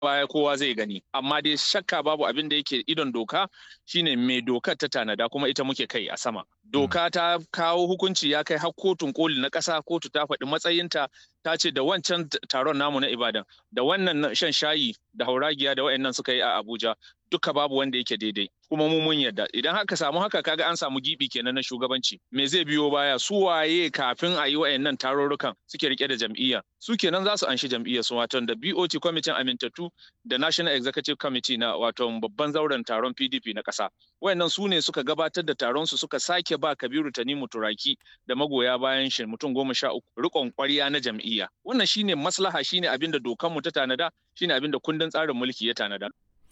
baya kowa zai gani amma dai shakka babu abin da yake idon doka shine mai dokar ta tanada kuma ita muke kai a sama doka ta kawo hukunci ya kai har kotun koli na ƙasa kotu ta faɗi matsayinta ta ce da wancan taron namu na ibadan da wannan shan shayi da hauragiya da wayannan suka yi a abuja duka babu wanda yake daidai kuma mu mun yarda idan haka samu haka kaga an samu gibi kenan na shugabanci me zai biyo baya su waye kafin a yi wayannan tarurrukan suke rike da jam'iyya su kenan za su anshi jam'iyyar su wato da BOT kwamitin amintattu da National Executive Committee na wato babban zauren taron PDP na ƙasa wayannan su ne suka gabatar da taron su suka sake ba Kabiru Tanimu Turaki da magoya bayan shi mutum goma sha uku rikon ƙwarya na jam'iyya wannan shine maslaha shine abinda dokanmu ta tanada shine abinda kundin tsarin mulki ya tanada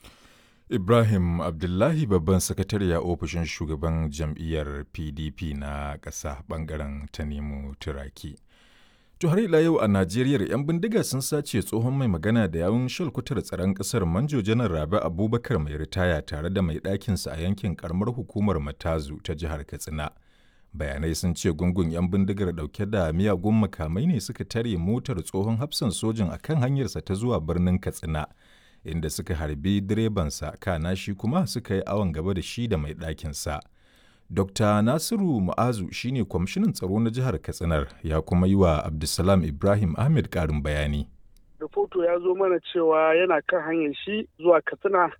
Ibrahim Abdullahi babban sakatare a ofishin shugaban jam'iyyar PDP na ƙasa ɓangaren Tanimu Turaki. To har ila yau a Najeriya 'yan bindiga sun sace tsohon mai magana da yawun shalkutar tsaron ƙasar Manjo Janar Rabi Abubakar mai ritaya tare da mai ɗakinsa a yankin karamar hukumar Matazu ta jihar Katsina. Bayanai sun ce gungun 'yan bindigar ɗauke da miyagun makamai ne suka tare motar tsohon hafsan sojin akan hanyarsa ta zuwa birnin Katsina. inda suka harbi direbansa kana shi kuma suka yi awon gaba da shi da mai ɗakinsa. Dr. Nasiru Mu'azu shine kwamishinan tsaro na jihar Katsinar ya kuma yi wa Abdulsalam Ibrahim Ahmed ƙarin bayani. Rahoto ya zo mana cewa yana kan hanyar shi zuwa Katsina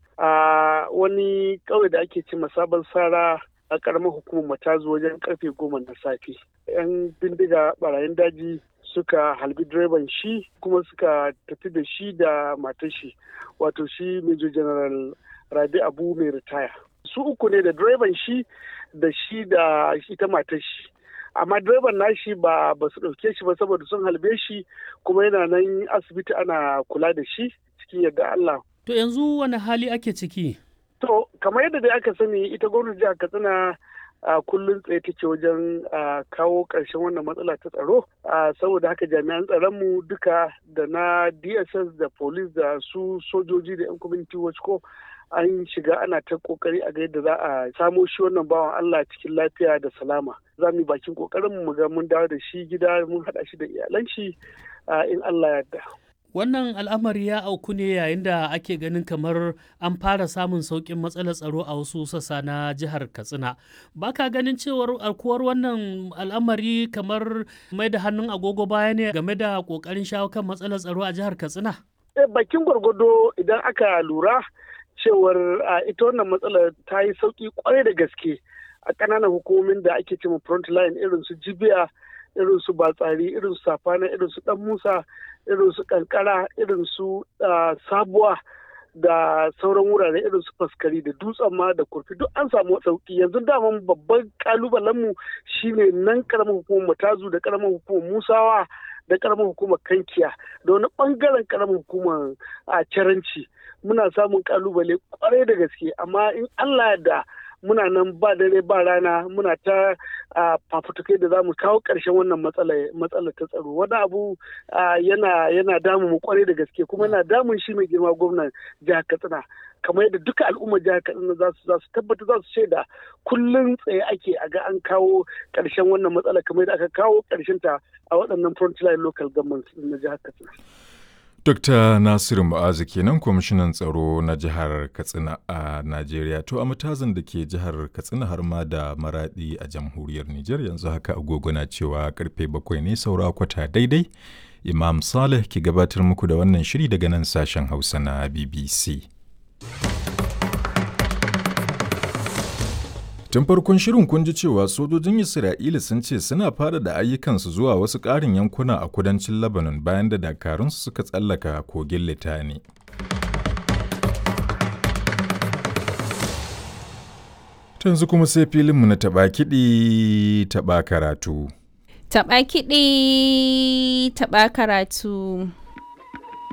a wani ƙauye da ake ce sabon sara a ƙaramar hukumar matazu wajen karfe goma na safe. 'Yan bindiga barayin daji suka halbi direban shi kuma suka tafi da shi da matar shi wato shi major general rabi abu mai ritaya su uku ne da direban shi da shi da ita matar shi amma direban nashi ba ba su ɗauke shi ba saboda sun halbe shi kuma yana nan asibiti ana kula da shi cikin yadda Allah. To yanzu wani hali ake ciki? To kamar yadda dai aka sani ita gwamnati jihar Katsina a kullum tsaye take wajen kawo ƙarshen wannan matsala ta tsaro saboda haka jami'an tsaronmu duka da na dss da police da su sojoji da 'yan community watch ko an shiga ana ta kokari a ga yadda za a samo shi wannan bawan allah cikin lafiya da salama za mu yi bakin kokarin mu ga mun dawo da shi gida mun haɗa shi da iyalan shi in allah yarda Wannan al'amari ya auku ne yayin da ake ganin kamar an fara samun sauƙin matsalar tsaro a wasu sassa na jihar Katsina. Ba ka ganin cewar alkuwar wannan al'amari kamar mai da hannun agogo baya ne game da ƙoƙarin shawo kan matsalar tsaro a jihar Katsina? Bakin gwargwado idan aka lura cewar ita wannan matsalar ta yi sauƙi kwarai da gaske a ƙananan hukumomin da ake cewa front line irin su jibiya irin su batsari irin su safana irin su dan musa irin su kankara irin su sabuwa da sauran wurare irin su faskari da dutsen ma da kurfi duk an samu sauki yanzu daman babban kalubalenmu shine nan karamar hukumar matazu da karamar hukumar musawa da karamar hukumar kankiya da wani bangaren karamar hukumar a caranci muna samun kalubale kwarai da gaske amma in allah da muna nan ba dare ba rana muna ta fafutukai da za mu kawo ƙarshen wannan matsalar ta tsaro wani abu yana yana damu mu kwarai da gaske kuma yana damun shi mai girma gwamnan jihar katsina kamar yadda duka al'ummar jihar katsina za su za su tabbata za su shaida kullum tsaye ake a ga an kawo ƙarshen wannan matsala kamar yadda aka kawo ƙarshen ta a waɗannan frontline local government na jihar katsina. Dr. Nasiru Ma'azu kenan kwamishinan tsaro na jihar Katsina a Najeriya to a matazin da ke jihar Katsina har ma da maradi a jamhuriyar Nijar yanzu haka agogo na cewa karfe bakwai ne saura kwata daidai. Imam Saleh ke gabatar muku da wannan shiri daga nan sashen Hausa na BBC. Tun farkon shirin kun ji cewa sojojin Isra'ila sun ce suna fara da ayyukansu zuwa wasu ƙarin yankuna a kudancin Lebanon bayan da dakarunsu suka tsallaka kogin Litani. Tanzu kuma sai filinmu na taɓa kiɗi taɓa karatu. Taɓa kiɗi taɓa karatu.